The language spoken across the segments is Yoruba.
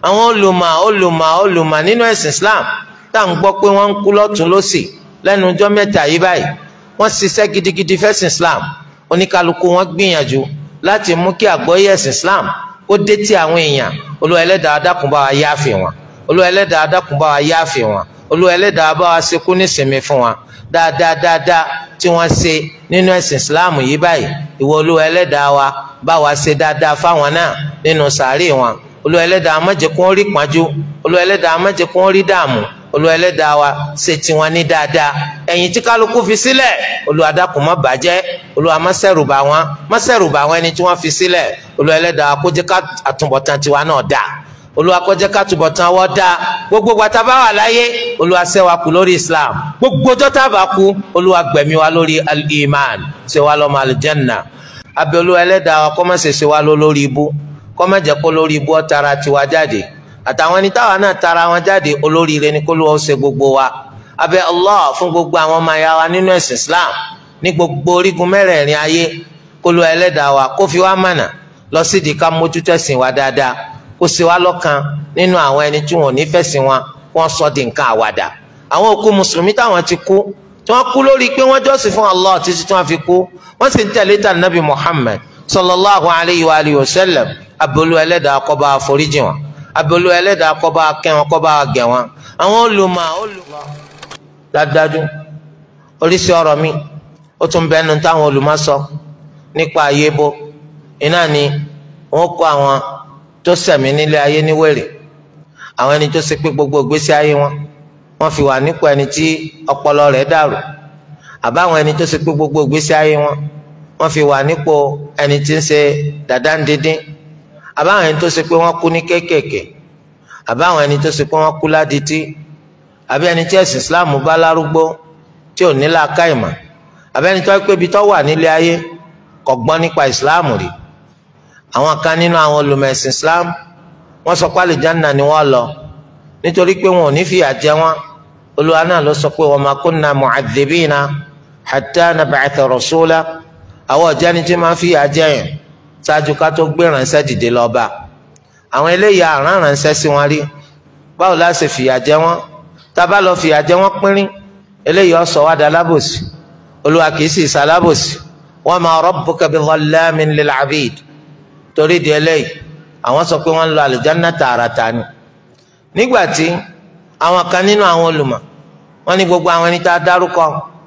àwọn olùmọ̀ olùmọ̀ olùmọ̀ nínú ẹ̀sìn Islam tá à ń gbọ́ pé wọ́n ń kú lọ́tún lọ́sì lẹ́nu ọjọ́ mẹ́ta yìí báyìí wọ́n ṣiṣẹ́ gidigidi fẹ́sìn Islam oníkálukú wọn gbìyànjú láti mú kí àgbọ́yé ẹ̀sìn Islam kó dé tí àwọn èèyàn Olúwa Ẹlẹ́dàá dákun bá wa yáàfì wọn Olúwa Ẹlẹ́dàá dákun bá wa yáàfì wọn Olúwa Ẹlẹ́dàá bá wa ṣekú nísìmí fún wọn dáadáa dáadáa tí wọ́n ṣe nínú ẹ̀sìn Islam yìí báyìí ìwọ Olúwa Ẹlẹ́dàá wa bá wa ṣe dáadáa fáwọn náà nínú sàárè wọn Olúwa Ẹlẹ́dàá má jẹ́ kó rí pọ́njú Olúwa Ẹlẹ́dàá má jẹ́ kó rí dààmú Olúwa Ẹlẹ́dàá wa ṣe tiwọn ní dáadáa ẹ̀yìn tí kálukú fi sílẹ̀ Olúwa dákun má bàjẹ́ Olúwa má ṣẹ̀rù bà wọ́n má ṣẹ̀rù bà wọ́n ẹni tí wọ́n fi sílẹ̀ Olúwa Ẹlẹ́dàá kó jẹ́ ká àtúbọ̀tán tiwa náà dáa Olúwa kó jẹ́ ká àtúbọ̀tán wọ́n dáa gbogbo gbàtà bá wà láyé Olúwa ṣẹ́ wa kú lórí Islam gbogbo jọ́tà bá kú Olúwa gbẹ̀mí wa lórí al-iman ṣe wa lọ́mọ aljanna abẹ́ Olúwa Ẹlẹ́dàá wa kó má ṣe ṣe wa lórí ibú kó má jẹ́ kó lórí ibú ó tara tiwa jáde àtàwọn ẹni táwa náà tara wọn jáde olóríire ni kó ló ṣe gbogbo wa abẹ allah fún gbogbo àwọn ọmọ ya wa nínú ẹ̀sìn islam ní gbogbo orígun mẹ́rẹ̀ẹ̀rin ayé kó ló ẹlẹ́dàá wa kó fi wá mànà lọ sídìí ká mójútó ẹ̀sìn wa dáadáa kó ṣe wá lọ́kan nínú àwọn ẹni tí wọn ò ní fẹ̀sìn wọn wọ́n sọ di nǹkan àwàdà àwọn òkú mùsùlùmí táwọn ti kú tí wọ́n kú lórí pé wọ́n jọ́sìn fún allah títí tí wọ́n fi kú wọ́n sì ń tẹ̀lé tà nàbì muhammad sallallahu alayhi wa alihi wa sallam abolu ẹlẹ́dàá kó bá foríjì wọn abolu ẹlẹ́dàá kó bá kẹ́ wọn kó bá gẹ̀ wọn àwọn olùmọ̀ olùmọ̀ dájúdájú oríṣi ọ̀rọ̀ mi ó tún bẹnu táwọn olùmọ̀ sọ nípa ayé bó iná ni wọ́n kó àwọn tó ṣẹ̀mí nílé ayé ní wèrè àwọn ẹni tó ṣe pé gbogbo ìgbésí ayé wọn wọ́n fi wà nípò ẹni tí ọpọlọ rẹ̀ dàrú àbáwọn ẹni tó ṣe pé gbogbo ìgbésí ayé wọn wọ́n fi wà nípò ẹni tí ń ṣe dàda ń dídín àbáwọn ẹni tó ṣe pé wọ́n kú ní kéékèèké àbáwọn ẹni tó ṣe pé wọ́n kú ládìtì àbí ẹni tí ẹ̀sìn islam bá lárúgbó tí ò ní làákàyèmọ̀ àbí ẹni tó wá pé ibi tó wà nílé ayé kò gbọ́n nípa islam rí àwọn kan nínú àwọn olùmọ̀ ẹ̀sìn islam wọ́n sọ pé àlùjánnà ni wọ́n lọ nítorí pé wọn ò ní fìyà jẹ wọn olúwa náà ló sọ pé wa ma kunna mu'adhibina hatta nab'atha rasula àwọn ọ̀jẹ́ ni tí máa ń fìyà jẹ yẹn ṣáájú ká tó gbé ránṣẹ́ dìde lọ́ba àwọn eléyìí àrán ránṣẹ́ sí wọn rí báwo la ṣe fìyà jẹ wọn tábà lọ fìyà jẹ wọn pínrín eléyìí ọsọ wa dá lábòsí olúwa kìí sì sá lábòsí wa ma rabbuka bi dhallamin lil abid torí di eléyìí àwọn sọ pé wọn lọ àlùjáná tààràtà ni nígbà tí àwọn kan nínú àwọn olùmọ̀ wọn ní gbogbo àwọn ẹni tá a dárúkọ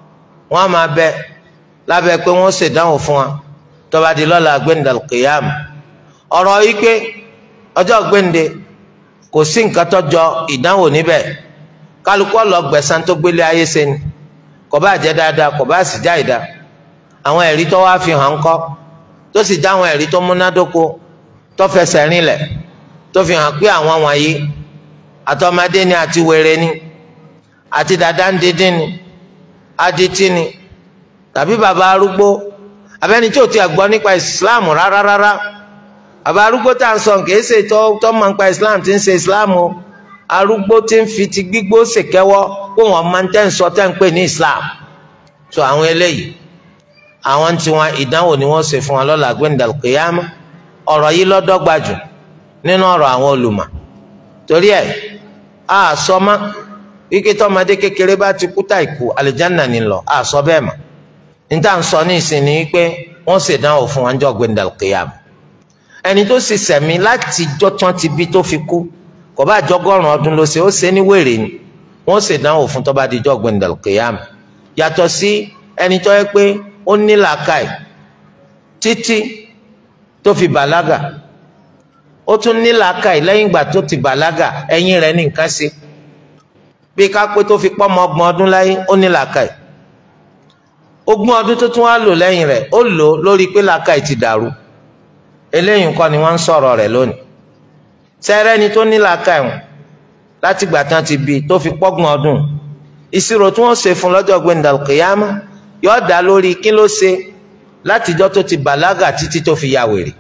wọn máa bẹ lábẹ́ pé wọn ṣèdánwò fún wa tó bá di lọ́la gbẹ̀ndàl qiyam ọ̀rọ̀ yìí pé ọjọ́ gbẹ̀ndé kò sí nǹkan tó jọ ìdánwò níbẹ̀ kálukú ọlọ gbẹ̀san tó gbélé ayé ṣe ni kò bá jẹ́ dáadáa kò bá sì já ìdá àwọn ẹ̀rí tó wá fi hàn kọ́ tó sì já àwọn ẹ̀rí tó múnádóko tó fẹsẹ̀ rinlẹ̀ tó fi hàn pé àwọn wọ̀nyí àtọmọdé ni àti wèrè ni àti dàda ń dídín ni adití ni tàbí bàbá arúgbó abẹ́ni tí ò ti gbọ́ nípa islam rárá rárá bàbá arúgbó tá à ń sọ kìí ṣe tó tó mọ̀ nípa islam tí ń ṣe islam o arúgbó tí ń fi ti gbígbó ṣèkẹ́wọ́ kó wọ́n máa ń tẹ́ ń sọ tẹ́ ń pè ní islam tó àwọn eléyìí àwọn tí wọn ìdánwò ni wọ́n ṣe fún wọn lọ́la gbẹ̀ndàl kìyàmá ọ̀rọ̀ yìí lọ́dọ́gba jù nínú ọ̀rọ̀ àwọn olùmọ̀ torí ẹ̀ a sọ ma wíkẹ́ tọ́mọdé kékeré bá ti kú táìkù àlìjáná ni lọ a sọ bẹ́ẹ̀ mọ́ níta ń sọ ní ìsìn ni pé wọ́n ṣèdánwò fún wọn jọ gbẹndàl kìyàm ẹni tó sì sẹ̀mí láti jọ́ tán ti bí tó fi kú kò bá jọgọ́rùn ọdún ló ṣe ó ṣe ní wèrè ni wọ́n ṣèdánwò fún tó bá di jọ gbẹndàl kìyàm yàtọ̀ sí ẹni tó yẹ pé ó ní làákàyè títí tó fi bàlágà ó tún ní làákàyè lẹ́yìn ìgbà tó ti bàlágà ẹ̀yìn rẹ̀ ní nǹkan ṣe bí ká pé tó fi pọ́mọ ọgbọ̀n ọdún láyé ó ní làákàyè ogún ọdún tó tún wá lò lẹ́yìn rẹ̀ ó lò lórí pé làákàyè ti dàrú eléyìí kọ́ ni wọ́n ń sọ̀rọ̀ rẹ̀ lónìí sẹ́rẹ́ ni tó ní làákàyè wọn láti gbà tán ti bí tó fi pọ́gbọ̀n ọdún ìṣirò tí wọ́n ṣe fún lọ́jọ́ gbẹ̀ndàlùkìyàmá yóò dá lórí kí ló ṣe látijọ́ tó ti bàlágà títí tó fi ya wèrè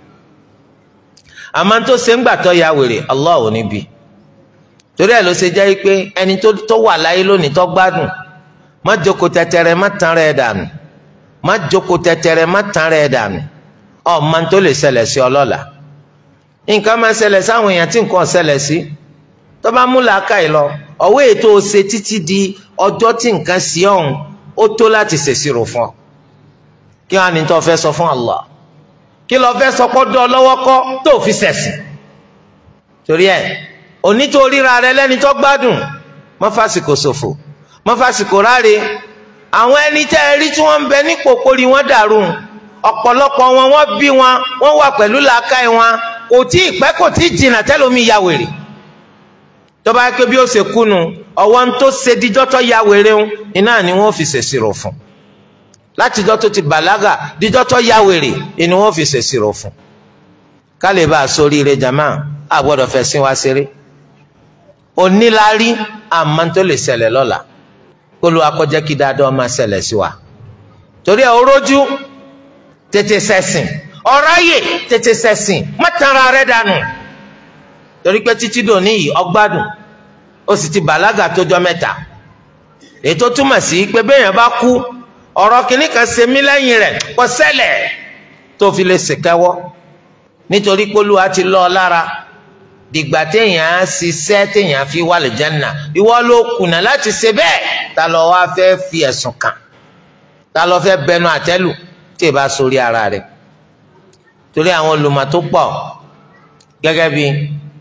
àmọ́ tó ṣe ń gbà tó ya wèrè Allah ò ní bí torí ẹ̀ ló ṣe jẹ́ pé ẹni tó wà láyé lónìí tó gbádùn má jókòó tẹtẹrẹ má tán rẹ̀ dànù má jókòó tẹtẹrẹ má tán rẹ̀ dànù ọmọ tó lè ṣẹlẹ̀ sí ọlọ́la nǹkan máa ṣẹlẹ̀ sáwọn èèyàn tí nǹkan ṣẹlẹ̀ sí tó bá mú làákàyè lọ ọ̀wé ètò ṣe títí di ọjọ́ tí nǹkan sí ọ̀hún ó tó láti ṣèṣirò fún ọ kí wọn á ní tó fẹ́ sọ fún Allah kí lọ fẹ́ sọ pé dán lọ́wọ́ kọ́ tó fi ṣẹ̀sìn torí ẹ̀ onítoríra rẹ lẹ́ni tó gbádùn mọ́ fásikò ṣòfò mọ́ fásikò ráre àwọn ẹni tẹ́ ẹ rí tí wọ́n ń bẹ nípò kórì wọ́n dàrú ọ̀pọ̀lọpọ̀ wọn wọ́n bí wọn wọ́n wà pẹ̀lú làákàyè wọn kò tí ì pẹ́ kò tí ì jìnnà tẹ́lómi ya wèrè tó bá yẹ pé bí ó ṣe kúnu ọwọ́ ń tó ṣe díjọ́ tó ya wèrè ń iná ni wọ́n fi ṣèṣirò fún látijọ́ tó ti bàlágà díjọ́ tó ya wèrè ni wọ́n fi ṣèṣirò fún ká lè bá a sórí ire jama a gbọ́dọ̀ fẹ́ sin wa ṣeré onílárí àmọ́ tó lè ṣẹlẹ̀ lọ́la kó ló akọjẹ́ kí dáadáa máa ṣẹlẹ̀ sí wa torí ẹ̀ orójú tètè ṣẹ̀sìn ọ̀ráyè tètè ṣẹ̀sìn má tanra rẹ dànù torí pé títí dòní yìí ọgbádùn ó sì ti bàlágà tójọ́ mẹ́ta ètò túmọ̀ sí pé béèyàn bá kú ọ̀rọ̀ kìíní kan ṣe mí lẹ́yìn rẹ̀ kò ṣẹlẹ̀ tó fi lè ṣèkẹ́wọ́ nítorí pé Olúwa ti lọ́ ọ lára dìgbà téèyàn á ṣiṣẹ́ téèyàn fi wà lè Jánnà ìwọ ló kùnà láti ṣe bẹ́ẹ̀ ta ló wá fẹ́ fi ẹ̀sùn kàn ta ló fẹ́ bẹnu àtẹ́lù tí ì bá sórí ara rẹ̀ torí àwọn olùmọ̀ tó pọ̀ gẹ́gẹ́ bí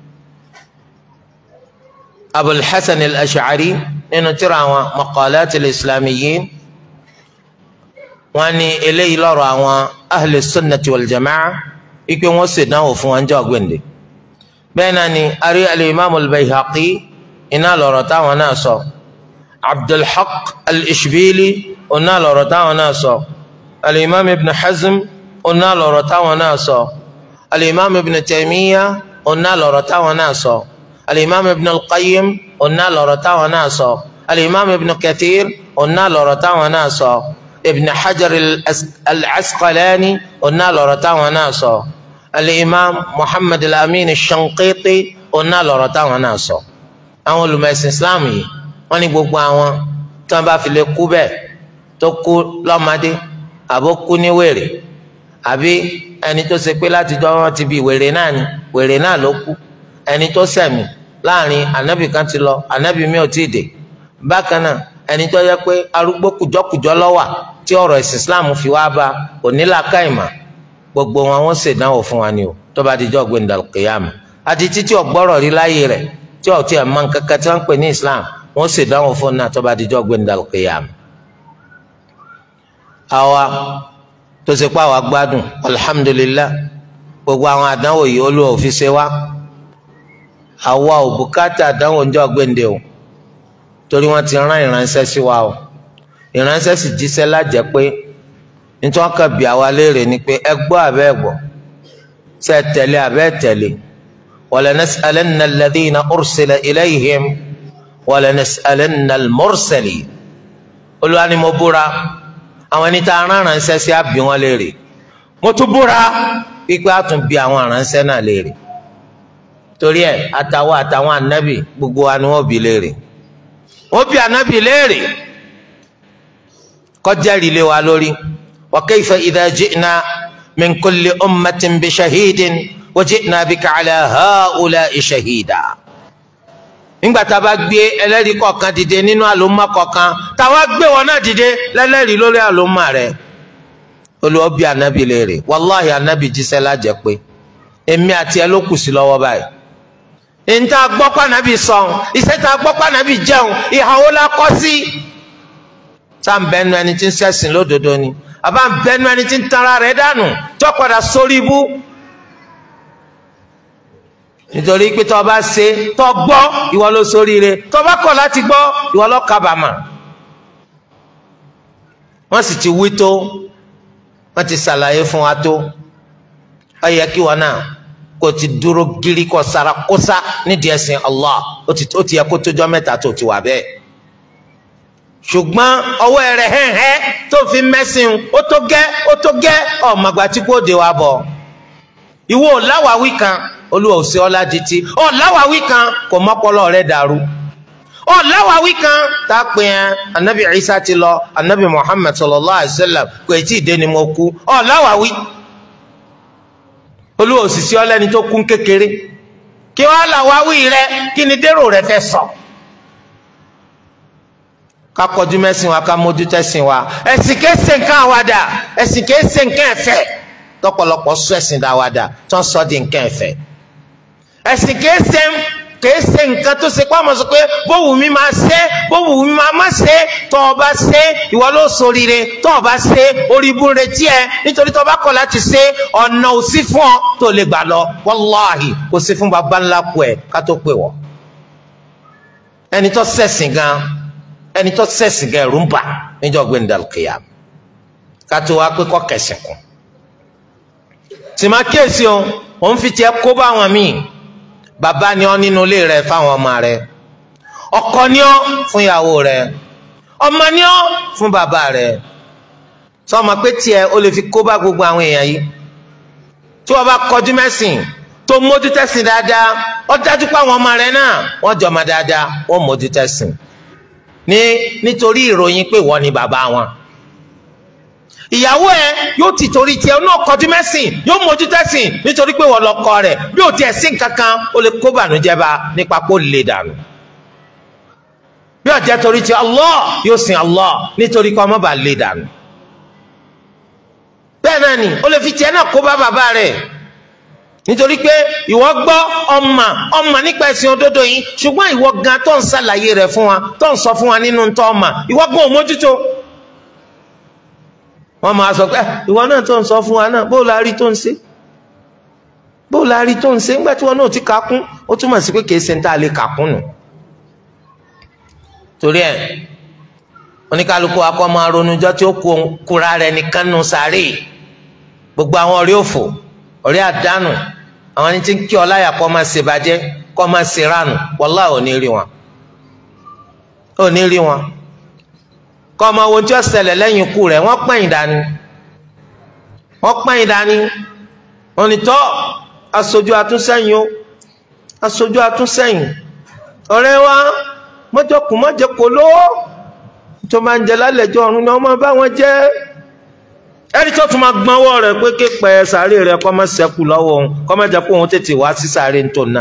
Abul Hasan al-Ash'ari nínú tírà àwọn Maqalat al-Islamiyyin wọ́n ní eléyìí lọ́rọ̀ àwọn ahli sunnati wal jama'a ikpe wọ́n ṣèdánwò fún wọn jẹ́ ọ̀gbìndé bẹ́ẹ̀ náà ni ari al-imam al-bayhaqi iná lọ̀rọ̀ táwọn náà sọ abdulhaq al-ishbili oná lọ̀rọ̀ táwọn náà sọ al-imam ibn hazm oná lọ̀rọ̀ táwọn náà sọ al-imam ibn taymiya oná lọ̀rọ̀ táwọn náà sọ al-imam ibn al-qayyim oná lọ̀rọ̀ táwọn náà sọ al-imam ibn kathir oná lọ̀rọ̀ táwọn náà sọ ibn hajar al-asqalani oná lọ̀rọ̀ táwọn náà sọ al-imam muhammad al-amin al-shanqiti ọ̀nà lọ́rọ̀ táwọn náà sọ àwọn olùmọ̀ẹ̀sìn islam yìí wọ́n ní gbogbo àwọn tí wọ́n bá fi lè kú bẹ́ẹ̀ tó kú lọ́mọdé àbó kú ní wèrè àbí ẹni tó ṣe pé látijọ́ wọn ti bí wèrè náà ni wèrè náà ló kú ẹni tó ṣẹ̀mí láàrin ànábì kan ti lọ ànábì mi ò tí ì dé bákan náà ẹni tó yẹ pé arúgbó kùjọ́kùjọ́ lọ́wà tí ọ̀rọ̀ ẹ̀sìn islam fi wá bá kò ní làákàyèmọ̀ gbogbo wọn wọn ṣèdánwò fún wa ni o tó bá dijọ́ gbẹ̀ndà kìyàmù àti títí ọgbọ́rọ̀ rí láyé rẹ̀ tí ọ̀tí ẹ̀ máa ń kankan tí wọ́n ń pè ní Islam wọ́n ṣèdánwò fún náà tó bá dijọ́ gbẹ̀ndà kìyàmù. àwa tó ṣe pé àwa gbádùn alhamdulillah gbogbo àwọn àdánwò yìí Olúwa ò fi ṣe wá àwa ò bùkátà àdánwò ń jọ gbẹ̀ndé o torí wọ́n ti rán ìránṣẹ́ sí wa o ìránṣẹ́ sì jíṣẹ́ lájẹ́ pé nítorí wọn kàn bí àwa léèrè ni pé ẹ gbọ́ àbẹ́ ẹ gbọ́ ṣé ẹ tẹ̀lé àbẹ́ ẹ tẹ̀lé walanas'alanna alladhina ursila ilayhim walanas'alanna al-mursalin Olúwa ni mo búra àwọn ẹni tá a rán aránṣẹ́ sí àbí wọn léèrè mo tún búra pípẹ́ a tún bí àwọn aránṣẹ́ náà léèrè torí ẹ àtàwọn àtàwọn ànábì gbogbo wa ni wọ́n bí léèrè wọ́n bí ànábì léèrè kọjá ìrìlẹ̀ wa lórí. وكيف إذا جئنا من كل أمة بشهيد وجئنا بك على هؤلاء شهيدا nígbà tá a bá gbé ẹlẹ́rìí kọ̀ọ̀kan dìde nínú àlòmọ́ kọ̀ọ̀kan táwa gbé wọn náà dìde lẹ́lẹ́rìí lórí àlòmọ́ rẹ̀ olùwọ́ bí anabi léèrè wàláhì anabi jíṣẹ́ lájẹ́ pé èmi àti ẹ ló kù sí lọ́wọ́ báyìí níta gbọ́ pànàbì sọ̀hún iṣẹ́ tá a gbọ́ pànàbì jẹun ìhàwó la kọ́ sí sáà ń bẹnu ẹni tí ń ṣẹ̀sìn lódodo ni àbá ń bẹnu ẹni tí ń tanra rẹ̀ dànù tó padà sórí ibú nítorí pé tó bá ṣe tó gbọ́ ìwọ ló ṣoríire tó bá kọ̀ láti gbọ́ ìwọ ló kábàámà wọ́n sì ti wí tó wọ́n ti ṣàlàyé fún wa tó ó yẹ kí wọn náà kó ti dúró gírí kó sara kósa nídìí ẹ̀sìn Allah ó ti yẹ kó tójọ́ mẹ́ta tó ti wà bẹ́ẹ̀ ṣùgbọ́n ọwọ́ rẹ̀ hẹ́hẹ́ tó fi mẹ́sìn ó tó gẹ́ ó tó gẹ́ ọ̀mọ̀gbà tí kò dé wa bọ̀ ìwọ láwàwí kan olúwa ò sí ọlá di ti ọ láwàwí kan kò mọ́pọ́lọ́ rẹ̀ dàrú ọ láwàwí kan tá a pè yẹn anabi Isa ti lọ anabi Muhammad sallallahu alayhi wa sallam kò tí ì dé ni mo kú ọ láwàwí olúwa òsìsẹ́ ọlẹ́ni tó kún kékeré kí wọ́n là wá wí rẹ kí ni dérò rẹ fẹ́ sọ. ká kọjú mẹ́sìn wa ká mójú tẹ́sìn wa ẹ̀sìn kìí ṣe nǹkan àwàdà ẹ̀sìn kìí ṣe nǹkan ẹ̀fẹ̀ tọ́pọ̀lọpọ̀ sọ ẹ̀sìn dáwàdà tó ń sọ di nǹkan ẹ̀fẹ̀ ẹ̀sìn kìí ṣe kìí ṣe nǹkan tó ṣe pàmò sọ pé bówù mi máa ṣe bówù mi máa má ṣe tó o bá ṣe ìwọ ló ṣoríire tó o bá ṣe orí ibú retí ẹ nítorí tó o bá kọ̀ láti ṣe ọ̀nà òsì fún ọ tó lè gbà lọ wàláhì kò sí fún baba ńlá kù ẹ ká tó pè wọ. ẹni tó ṣẹ̀sìn gan ẹni tó ṣẹ̀sìn gan ẹ̀rù ń bà níjọ́ gbẹ̀ndàlùkìyà ká tó wá pé kọ́ kẹsìn kù. tìmá kíyèsí o òun fi tiẹ̀ kó bá àwọn míì bàbá ni ọ nínú ilé rẹ fáwọn ọmọ rẹ ọkọ ni ọ fún ìyàwó rẹ ọmọ ni ọ fún bàbá rẹ sọmọ pé tiẹ̀ o lè fi kó bá gbogbo àwọn èèyàn yìí tí wọn bá kọjú mẹsìn tó mójú tẹsìn dáadáa ó dájú pé àwọn ọmọ rẹ náà wọn jọmọ dáadáa wọn mójú tẹsìn ní nítorí ìròyìn pé wọn ni bàbá wọn ìyàwó ẹ yóò ti torí tiẹ̀ náà kọjú mẹ́sìn yóò mójú tẹ́sìn nítorí pé wọ́n lọ́kọ rẹ̀ bí ò tiẹ̀ sí nǹkan kan ó lè kó bànújẹ́ bá nípa kó lè dànù bí ó jẹ́ torí tiẹ̀ Allah yóò sin Allah nítorí kó ọmọ bá lè dànù bẹ́ẹ̀ náà ni ó lè fi tiẹ̀ náà kó bá bàbá rẹ̀ nítorí pé ìwọ gbọ́ ọmọ ọmọ nípa ẹ̀sìn òdodo yìí ṣùgbọ́n ìwọ gan tó ń ṣàlàyé rẹ̀ fún wa tó ń sọ fún wa nínú tó ọmọ ìwọ gan ò mójútó wọ́n máa sọ pé ìwọ náà tó ń sọ fún wa náà bó la rí tó ń ṣe bó la rí tó ń ṣe ńgbà tí wọn náà ti kà kún ó túmọ̀ sí pé kìí ṣe ń tà lè kà kún nù. torí ẹ oníkálukú akọ máa ronújọ tí ó kúra rẹ nìkan nù sáré gbogbo àwọn ọ̀rẹ́ òfò ọ̀rẹ́ àdánù àwọn ẹni tí ń kí ọ láyà kọ́ máa ṣe bàjẹ́ kọ́ máa ṣe ránù wọlá ò ní rí wọn ò ní rí wọn kọ́ ọmọ ohun tí ó ṣẹlẹ̀ lẹ́yìn ikú rẹ̀ wọ́n pẹ̀yìn dání wọ́n pẹ̀yìn dání onítọ́ aṣojú atúnṣẹ́yìn o aṣojú atúnṣẹ́yìn ọ̀rẹ́ wa mọ́jọkùn mọ́jẹkọ̀ lówó tó máa ń jẹ lálẹ́jọ́ ọ̀run ni wọ́n máa bá wọn jẹ́ ẹni tó tún máa gbọ́nwọ́ rẹ̀ pé képẹ́ sàárè rẹ̀ kọ́ máa ṣẹ́kù lọ́wọ́ òun kọ́ máa jẹ́ kó òun tètè wá sí sàárè ń tò náà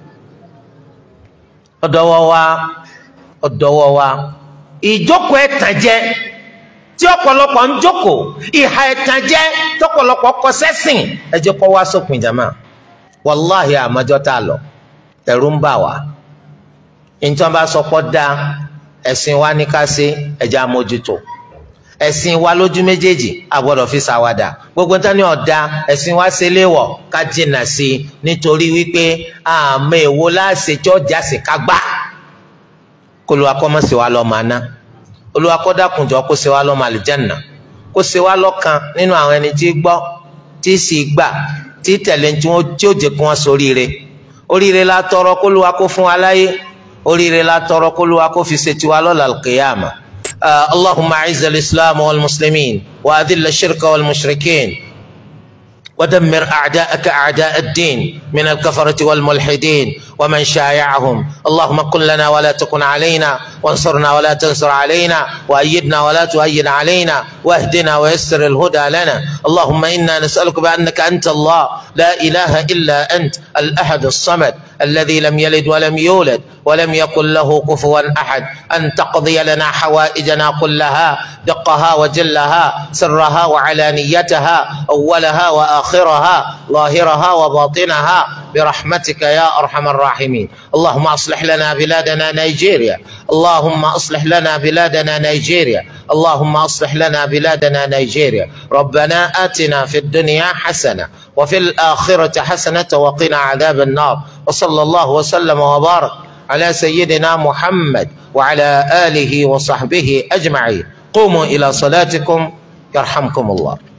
ọ̀dọ́wọ́ wa ọ̀dọ́wọ́ wa ìjókòó ẹ̀tànjẹ tí ọ̀pọ̀lọpọ̀ ń jókòó ìhà ẹ̀tànjẹ tọ̀pọ̀lọpọ̀ kọ sẹ́sìn ẹ jẹ́ kó wá sópin jàmá wàláhì àmọ́jọ́ tá a lọ ẹ̀rù ń bà wá nítorí bá sọ pọ́ da ẹ̀sìn wa ní ká ṣe ẹ̀jẹ̀ àmójútó ẹ̀sìn wa lójú méjèèjì a gbọ́dọ̀ fi ṣàwàdà gbogbo tán ní ọ̀dà ẹ̀sìn wa ṣe léwọ̀ ká jìnnà sí i nítorí wípé àmọ́ èwo láṣẹ tí ọjà sì ká gbà kó lu akọ́mọ́sí wa lọ́ọ́ máa ná Olúwa kó dákunjọ kó ṣe wa lọ́ọ́ máa àlùjánnà kó ṣe wa lọ́kàn nínú àwọn ẹni tí gbọ́ tí sì gbà tí tẹ̀lé tí ó jẹ́ kí wọ́n soríire oríire la tọrọ kó lu wa kó fún wa láyé oríire la tọrọ kó lu wa kó fi ṣe tiwa lọ́la al-qiyama. اللهم أعز الإسلام والمسلمين وأذل الشرك والمشركين ودمر أعداءك أعداء الدين من الكفرة والملحدين ومن شايعهم اللهم كن لنا ولا تكن علينا وانصرنا ولا تنصر علينا وأيدنا ولا تؤيد علينا واهدنا ويسر الهدى لنا اللهم إنا نسألك بأنك أنت الله لا إله إلا أنت الأحد الصمد الذي لم يلد ولم يولد ولم يكن له كفوا أحد أن تقضي لنا حوائجنا كلها دقها وجلها سرها وعلانيتها أولها وآخرها ظاهرها وباطنها برحمتك يا أرحم الراحمين اللهم أصلح لنا بلادنا نيجيريا اللهم أصلح لنا بلادنا نيجيريا اللهم أصلح لنا بلادنا نيجيريا ربنا آتنا في الدنيا حسنة وفي الآخرة حسنة وقنا عذاب النار وصلى الله وسلم وبارك على سيدنا محمد وعلى آله وصحبه أجمعين قوموا إلى صلاتكم يرحمكم الله